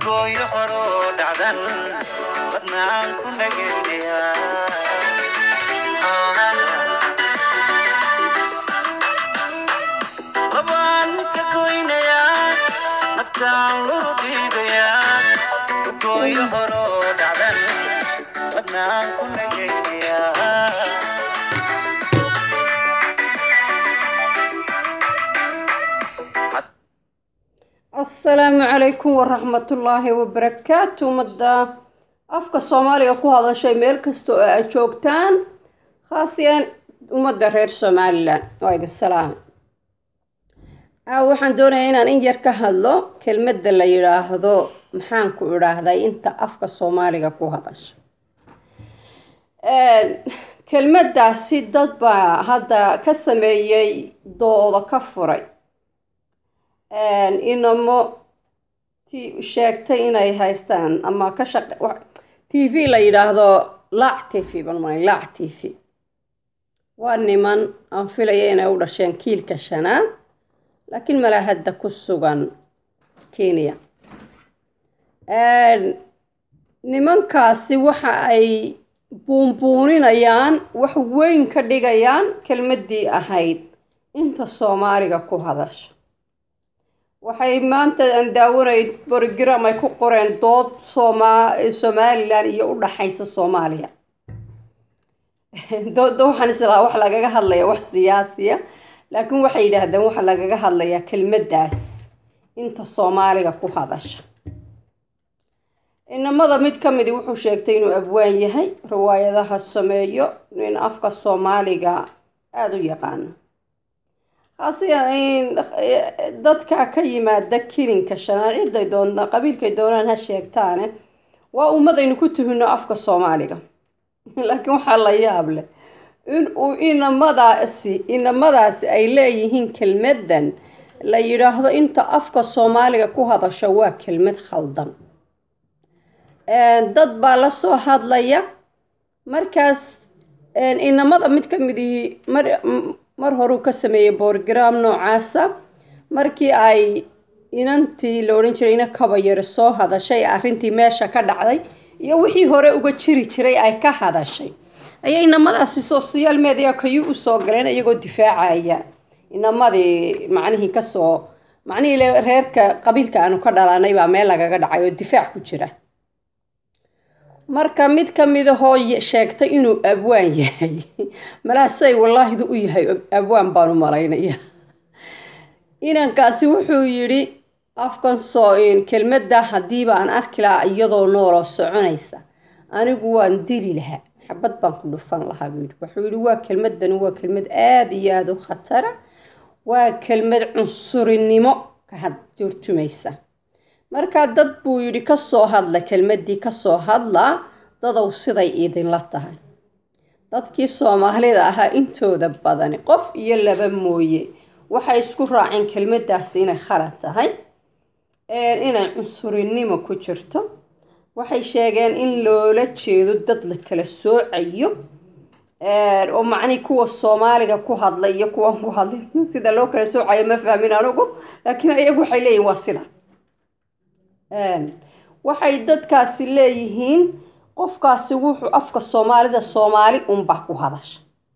gooyo horoo dhacdan badnaan ku nagendeyaa labaan ka goynayaa naftaan luru diidayaa gooyo horoo dhacdan badnaan ku nagendeyaa asalaamu calaykum waraxmatullaahi wabarakaatu ummadda afka soomaaliga ku hadashay meel kasta oo aad joogtaan khaasiyaan ummadda reer somalilan waa idin salaama caawa waxaan doonayaa inaan in yar ka hadlo kelmadda la yidhaahdo maxaan ku idhaahday inta afka soomaaliga ku hadasha kelmaddaasi dad baa hadda ka sameeyey doodo ka furay inamo t sheegtay inay haystaan ama ka shaq t v la yidhaahdo laac t v ban malay laac t v waa niman aan filaya inay u dhasheen kiilka shanaad laakiin malaa hadda ku sugan kenya nimankaasi waxa ay buunbuuninayaan wax weyn ka dhigayaan kelmaddii ahayd inta soomaaliga ku hadasha waxay maanta aan daawanay borogram ay ku qoreen dood sooma somalilan iyo u dhaxaysa soomaaliya dooda waxaan islaa wax lagaga hadlaya wax siyaasiya laakiin waxay yidhaahdeen waxa lagaga hadlayaa kelmaddaas inta soomaaliga ku hadasha inamada mid ka midi wuxuu sheegtay inuu abwaan yahay riwaayadaha sameeyo in afka soomaaliga aada u yaqaano dadka ka yimaada kilinka shanaad ciday doona qabiilkay doonaan ha sheegtaane waa ummadaynu ku tuhino afka soomaaliga laakiin waxaa la yaab leh in uu inamadaasi inamadaasi ay leeyihiin kelmaddan la yidhaahdo inta afka soomaaliga ku hadasho waa kelmad khaldan dad baa la soo hadlaya markaas inamada mid ka midihii mar mar horuu ka sameeyey borgram noocaasa markii ay inantii la odhan jiray ina kabayare soo hadashay arrintii meesha ka dhacday iyo wixii hore uga jiri jiray ay ka hadashay ayay inamadaasi social media kayu u soo galeen iyagoo difaacaya inamadii macnihii kasoo macnihii reerka qabiilka aanu ka dhalanay baa meel lagaga dhacay oo difaac ku jira marka mid ka mid ahoo sheegtay inuu abwaan yahay malaasay wallaahidu u yahay abwaan baanu malaynaya inankaasi wuxuu yidhi afkan soo kelmadda haddiiba aan arki lahaa iyadoo nooloo soconaysa anigu waan dili lahaa xabad baan ku dhufan lahaa buu yidhi wuxuu yidhi waa kelmaddani waa kelmad aada iyo aada u khatara waa kelmad cunsurinimo ka had turjumaysa markaa dad buu yidhi kasoo hadla kelmaddii kasoo hadlaa dadow siday idinla tahay dadkii soomaalida ahaa intooda badani qof iyo laba mooye waxay isku raaceen kelmaddaasi inay khalad tahay inay cunsurinimo ku jirto waxay sheegeen in loola jeedo dad la kala soocayo oo macnii kuwa soomaaliga ku hadla iyo kuwan ku hadlay sida loo kala soocayo ma fahmin anugu laakiin iyagu waxay leeyihin waa sida waxay dadkaasi leeyihiin qofkaasi wuxuu afka soomaalida soomaali unba ku hadasha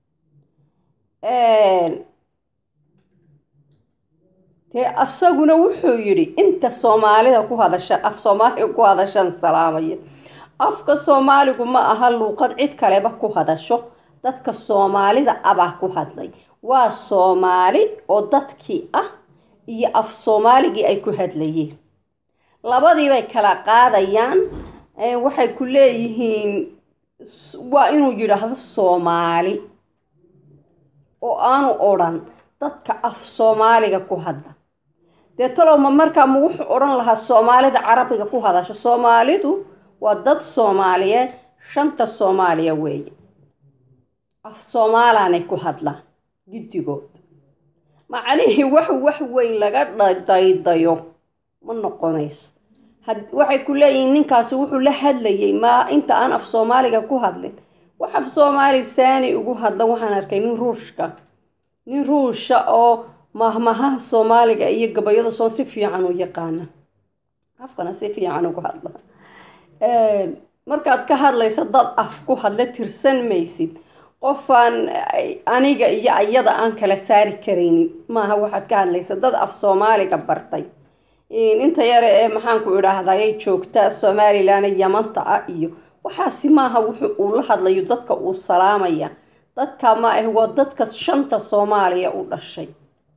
dee asaguna wuxuu yidhi inta soomaalida ku hadasha af soomaaliga ku hadashan salaamaya afka soomaaligu ma aha luuqad cid kaleba ku hadasho dadka soomaalida abaa ku hadlay waa soomaali oo dadkii ah iyo af soomaaligii ay ku hadlayeen labadii bay kala qaadayaan waxay ku leeyihiin waa inuu yidhaahdo soomaali oo aanu odhan dadka af soomaaliga ku hadla dee talowma markaa ma wuxuu odhan lahaa soomaalida carabiga ku hadasha soomaalidu waa dad soomaaliyeed shanta soomaaliya weeye af soomaalaanay ku hadlaan giddigood macnihii wax wax weyn laga daydayo ma noqonayso waxay ku leeyihiin ninkaasi wuxuu la hadlayay maa inta aan af soomaaliga ku hadlin wax af soomaali saani ugu hadla waxaan arkay nin ruushka nin ruusha oo mahmahaha soomaaliga iyo gabayada soon si fiican u yaqaana afkana si fiican ugu hadla markaad ka hadlayso dad af ku hadla tirsan maysid qofaan aniga iyo ayada aan kala saari karaynin maaha waxaad ka hadlaysa dad af soomaaliga bartay inta yare ee maxaanku idhaahdaa ay joogta somalilan yamanta ah iyo waxaasi maaha wuxuu uu la hadlayo dadka uu salaamaya dadka ma ah waa dadka shanta soomaaliya u dhashay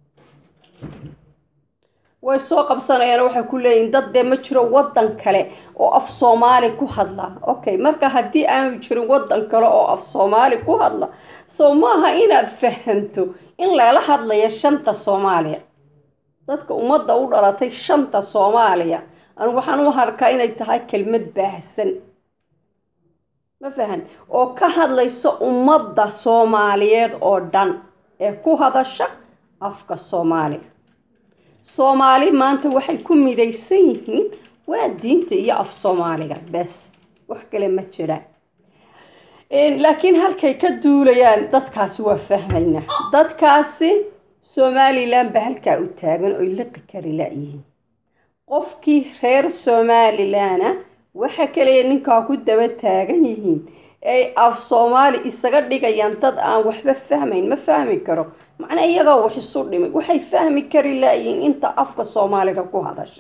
way soo qabsanayaan waxay ku leeyihin dad dee ma jiro waddan kale oo af soomaali ku hadla okay marka haddii aanu jirin waddan kale oo af soomaali ku hadla soo maaha inaad fahamto in lala hadlayo shanta soomaaliya dadka ummadda u dhalatay shanta soomaaliya anu waxaan u arkaa inay tahay kelmad baahsan ma fahan oo ka hadlayso ummadda soomaaliyeed oo dhan ee ku hadasha afka soomaaliga soomaali maanta waxay ku midaysan yihiin waa diinta iyo af soomaaliga bes wax kale ma jiraan laakiin halkay ka duulayaan dadkaasi waa fahmaynaa dadkaasi somalilan ba halkaa u taagan oy liqi kari la-yihiin qofkii reer somalilana waxa kaliya ninkaa ku daba taagan yihiin ay af soomaali isaga dhigayaan dad aan waxba fahmayn ma fahmi karo macnaa iyagoo wax isu dhimay waxay fahmi kari laayihiin inta afka soomaaliga ku hadasha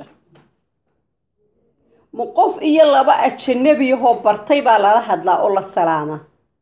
ma qof iyo laba ajanabiyahoo bartay baa lala hadlaa oo la salaamaa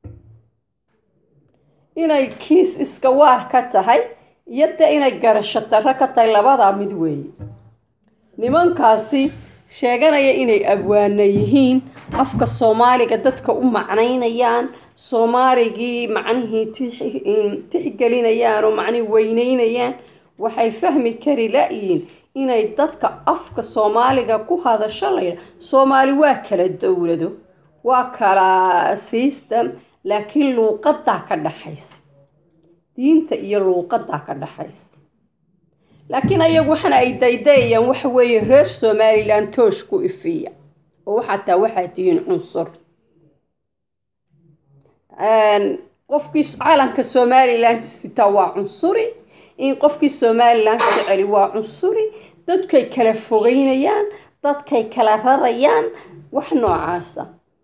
inay kiis iska waar ka tahay iyo dee inay garasho darro ka tahay labadaa mid weeye nimankaasi sheeganaya inay abwaana yihiin afka soomaaliga dadka u macnaynayaan soomaaligii macnihii tixgelinayaan oo macnihii weyneynayaan waxay fahmi kari la-yihiin inay dadka afka soomaaliga ku hadasho layidha soomaali waa kala dowlado waa kala system laakiin luuqadaa ka dhaxaysa diinta iyo luuqadaa ka dhaxaysa laakiin ayagu waxana ay daydayayaan waxa weeye reer somalilan toosh ku ifiya oo xataa waxaa tihiin cunsur qofkii calanka somalilan sitaa waa cunsuri in qofkii somalilan jeceli waa cunsuri dadkay kala fogeynayaan dadkay kala rarayaan wax noocaasa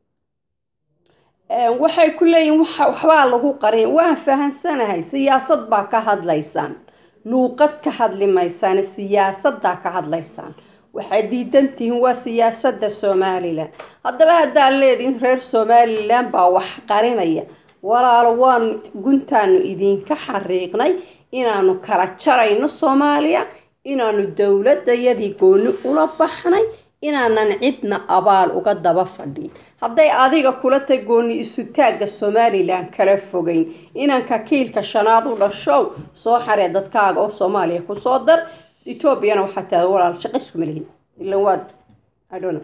waxay ku leeyihin waxbaa lagu qarin waan fahansanahay siyaasad baa ka hadlaysaan luuqad ka hadli maysaane siyaasaddaa ka hadlaysaan waxaad diidantihiin waa siyaasadda somalilan haddaba haddaad leedihin reer somalilan baa wax qarinaya walaalo waan guntaanu idinka xariiqnay inaanu kala jarayno soomaaliya inaanu dowladayadii gooni ula baxnay inaanan cidna abaal uga daba fadhin hadday adiga kula tay gooni isutaagga somalilan kala fogeyn inanka kiilka shanaad u dhashow soo xaree dadkaaga oo soomaaliya kusoo dar etoobiyana waxaa tahay walaal shaqo iskuma lihin ila waad idhona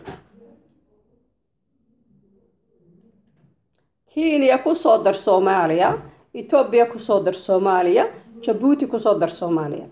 kenya kusoo dar soomaaliya etoobiya kusoo dar soomaaliya jabuuti kusoo dar soomaaliya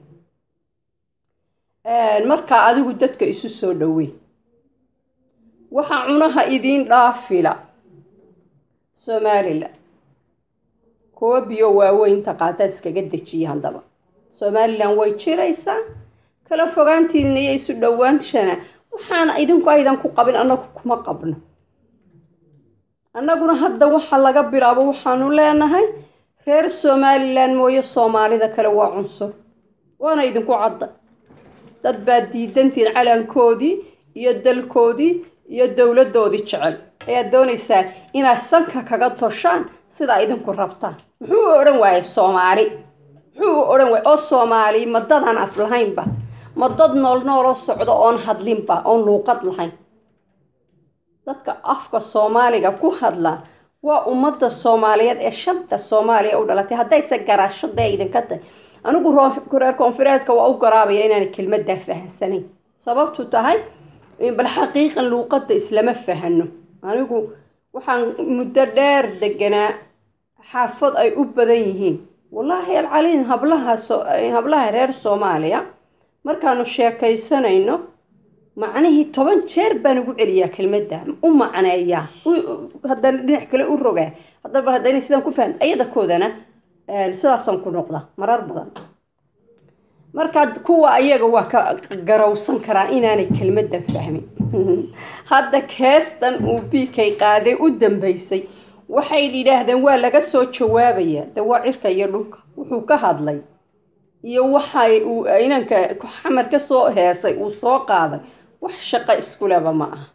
markaa adigu dadka isu soo dhowey waxaa cunaha idiin dhaafila somalilan kuwa biyo waaweynta qaataa iskaga dejiya haddaba somalilan way jiraysaa kala fogaantiina iyo isu dhowaanshana waxaana idinku aydan ku qabin annagu kuma qabno annaguna hadda waxa laga bilaabo waxaanu leenahay reer somalilan mooye soomaalida kale waa cunsur waana idinku cadda dad baad diidantiin calankoodii iyo dalkoodii iyo dowladdoodii jecel ayaad doonaysaa inaad sanka kaga toshaan sidaa idinku rabtaan muxuu u odhan waayay soomaali muxuu u odhan waayay oo soomaali ma dadaan af lahaynba ma dad nool nooloo socdo oon hadlinba oon luuqad lahayn dadka afka soomaaliga ku hadla waa ummadda soomaaliyeed ee shanta soomaaliya u dhalatay haddayse garaasho dee idinka tahay anigu reer koonfureedka waa u garaabaya inaan kelmaddaa fahansanayn sababtu tahay bal xaqiiqan luuqadda islama fahano anigu waxaan muddo dheer deganaa xaafad ay u badan yihiin wallaahi alcaliin hablaha hablaha reer soomaaliya markaanu sheekaysanayno macnihii toban jeer baan ugu celiyaa kelmadda u macneeyaa haddana dhinac kale u rogaa haddaba haddayna sidaan ku fahamta ayadakoodana sidaasaan ku noqda marar badan markaa kuwa ayaga waa ka garowsan karaa inaanay kelmaddan fahmin hadda keestan uu biikay qaaday u dambeysay waxay yidhaahdeen waa laga soo jawaabayaa de waa cirka iyo dhulka wuxuu ka hadlay iyo waxay uu inanka xamar ka soo heesay uu soo qaaday wax shaqo iskuleba ma aha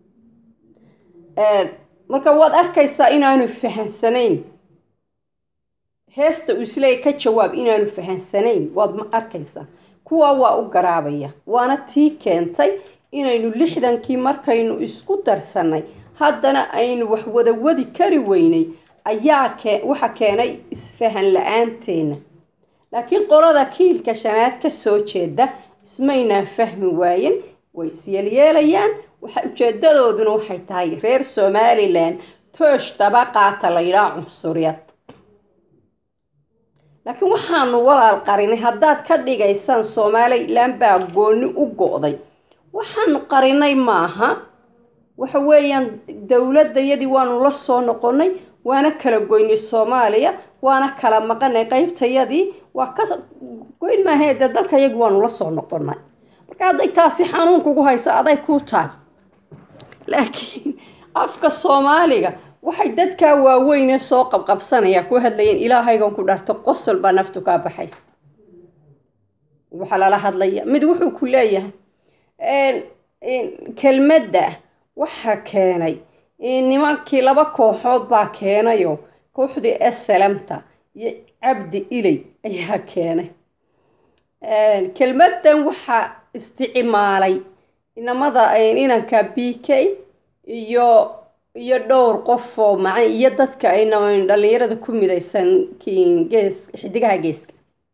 marka waad arkaysaa inaanu fahansanayn heesta uu isleeya ka jawaab inaanu fahansanayn waad ma arkaysaa kuwa waa u garaabaya waana tii keentay inaynu lixdankii markaynu isku darsanay haddana aynu wax wada wadi kari weynay ayaa ke waxa keenay isfahan la-aanteena laakiin qolada kiilka shanaad ka soo jeeda ismaynaan fahmi waayen way isyeelyeelayaan waxa ujeedadooduna waxay tahay reer somalilan toosh daba qaata la yidhaha cunsuriyad laakiin waxaanu walaal qarinay haddaad ka dhigaysaan somalilan baa gooni u go-day waxaanu qarinay maaha waxa weeyaan dowladayadii waanu la soo noqonay waana kala goynay soomaaliya waana kala maqanay qeybtayadii waa ka goyn maahae dee dalkayagii waanu la soo noqonay marka hadday taasi xanuun kugu hayso aday kuu taal laakiin afka soomaaliga waxay dadkaa waaweynee soo qabqabsanaya ku hadlayeen ilaahaygan ku dhaarto qosol baa naftu kaa baxaysa waxaa lala hadlaya mid wuxuu ku leeyahay kelmadda waxa keenay nimankii laba kooxood baa keenayo kooxdii esalamta iyo cabdi iley ayaa keenay kelmaddan waxaa isticmaalay inamada inanka b k iyo iyo dhowr qof oo macna iyo dadka ay dhalinyarada ku midaysan gees xidigaha geeska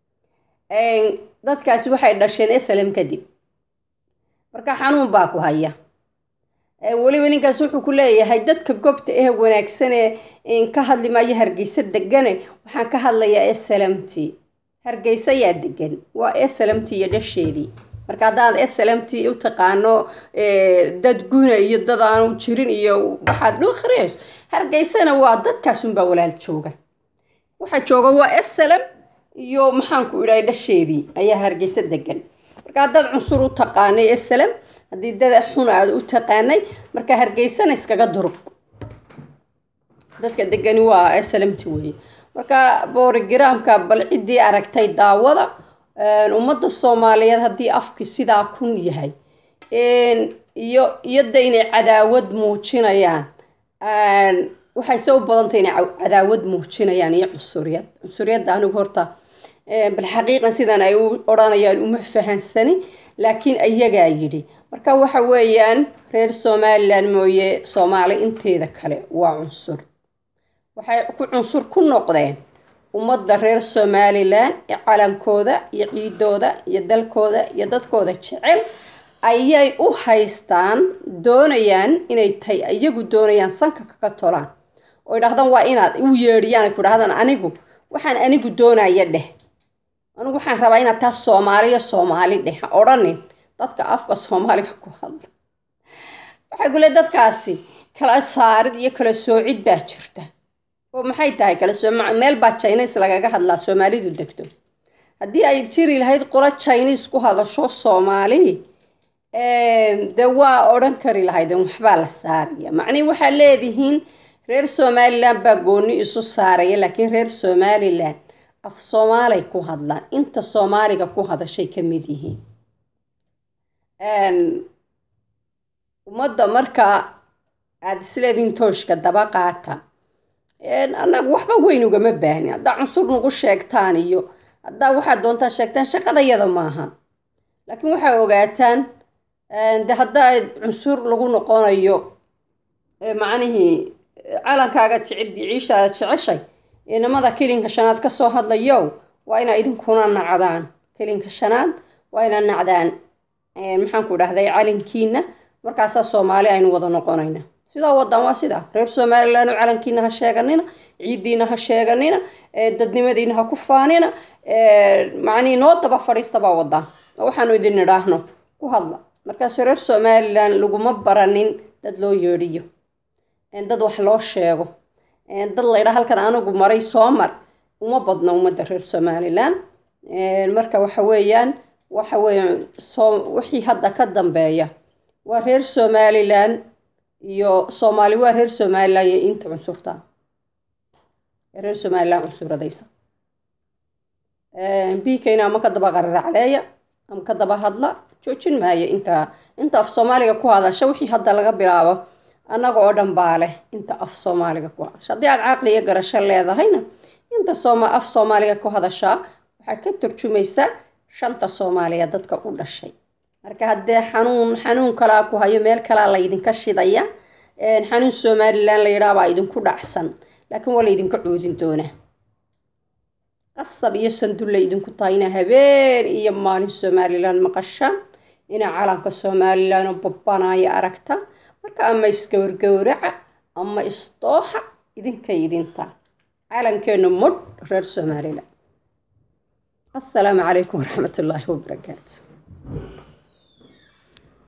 dadkaasi waxay dhasheen esalam kadib marka xanuun baa ku haya weliba ninkaas wuxuu ku leeyahay dadka gobta ee wanaagsan ee ka hadli maayo hargeysa degane waxaan ka hadlayaa slmt hargeysa yaa degan waa slmt iyo dhasheedii marka haddaad slmt u taqaano dad guna iyo dad aanu jirin iyo waxaad dhukhriyayso hargeysana waa dadkaasunbaa walaal jooga waxa jooga waa slm iyo maxaanku idhahay dhasheedii ayaa hargeysa degan marka haddaad cunsur u taqaanay slm haddii dada xun aad u taqaanay marka hargeysana iskaga durug dadka degani waa slmt weye marka borogramka bal ciddii aragtay daawada ummadda soomaaliyeed haddii afki sidaa kun yahay iyo iyada inay cadaawad muujinayaan waxayse u badantay inay cadaawad muujinayaan iyo cunsuriyad cunsuriyadda anigu horta bal xaqiiqan sidan ay u odhanayaan uma fahansani laakiin iyagaa yidhi marka waxa weeyaan reer somalilan mooye soomaali inteeda kale waa cunsur waxay ku cunsur ku noqdeen ummadda reer somalilan ee calankooda iyo ciidooda iyo dalkooda iyo dadkooda jecel ayay u haystaan doonayaan inay tahay iyagu doonayaan sanka kaga tolaan oo idhahdaan waa inaad u yeedhiyaan ay ku dhahdaan anigu waxaan anigu doonaya dheh anigu waxaan rabaa inaad taa soomaaliya soomaali dheh ha odhanin dadka afka soomaaliga ku hadla waxay ku leey dadkaasi kala saarid iyo kala soocid baa jirta oo maxay tahay kala soo meel baa chines lagaga hadlaa soomaalidu degto haddii ay jiri lahayd qolo chines ku hadasho soomaali dee waa odhan kari lahaydeen waxbaa la saaraya macnihi waxaa leedihiin reer somalilan baa gooni isu saaraya laakiin reer somalilan af soomaalay ku hadlaan inta soomaaliga ku hadashay ka mid yihiin ummadda markaa aada isleedihiin tooshka daba qaata annagu waxba weyn ugama baahni haddaa cunsur nagu sheegtaan iyo haddaa waxaad doontaa sheegtaan shaqadayada maaha laakiin waxay ogaataan de haddaa cunsur lagu noqonayo macnihii calankaaga jecidi ciishaada jeceshay inamada kelinka shanaad kasoo hadlayow waa inaa idinkuna nacdaan kelinka shanaad waa inaa nacdaan maxaanku dhahday calankiina markaasaa soomaali aynu wada noqonayna sidaa wadan waa sidaa reer somalilan calankiina ha sheeganina ciiddiina ha sheeganina dadnimadiina ha ku faanina macnii noo daba fadhiistabaa wadaan waxaanu idin idhaahno ku hadla markaas reer somalilan laguma baranin dad loo yeedhiyo dad wax loo sheego dad laydhaa halkan anigu maray soo mar uma badna ummadda reer somalilan marka waxa weeyaan waxa weeyaan soo wixii hadda ka dambeeya waa reer somalilan iyo soomaali waa reer somalilan iyo inta cunsurta reer somalilan cunsuradaysa bikayna ama ka daba qararacleeya ama ka daba hadla joojin maayo inta inta af soomaaliga ku hadasha wixii hadda laga bilaabo annaga oo dhan baa leh inta af soomaaliga ku hadasha haddii aad caqli iyo garasho leedahayna inta sooma af soomaaliga ku hadashaa waxay ka turjumaysaa shanta soomaaliya dadka u dhashay marka haddee xanuun xanuun kalaa ku hayo meel kalaa laydinka shidaya xanuun somalilan la yidhaha baa idinku dhacsan laakiin waa laydinka coodin doonaa qasab iyo sandulla idinku tahay inaa habeen iyo maalin somalilan maqashaan inaa calanka somalilan oo babbanaya aragta marka ama isgowrgowraca ama isdooxa idinkay idinta calankeenu mudh reer somalilan السلام عليكم ورحمة الله وبركاته